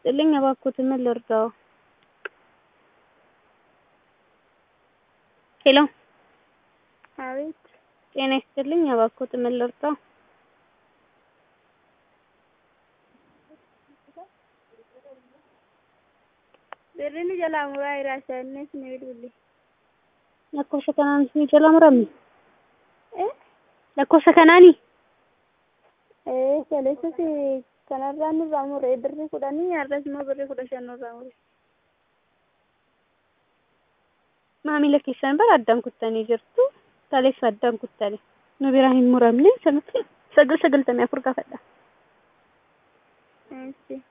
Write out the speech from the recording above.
ይስጥልኝ። እባክዎትን ምን ልርዳዎ? ሄሎ አቤት ጤና ይስጥልኝ። እባክዎትን ምን ልርዳዎ? birrini jalaa muraa jira isaannis ni bilbille. lakkoofsa kanaan isin jala murame Eh? lakkoofsa kanaani Eh, kaleessas kanarraa nurraa mure birri kudhanii har'as immoo birri kudha shan nurraa mure. maamila keessan bara addaan kuttanii jirtu kaleessa addaan kuttanii nu biraa hin muramne sanatti sagal sagaltamii afur gaafadha. Eessi.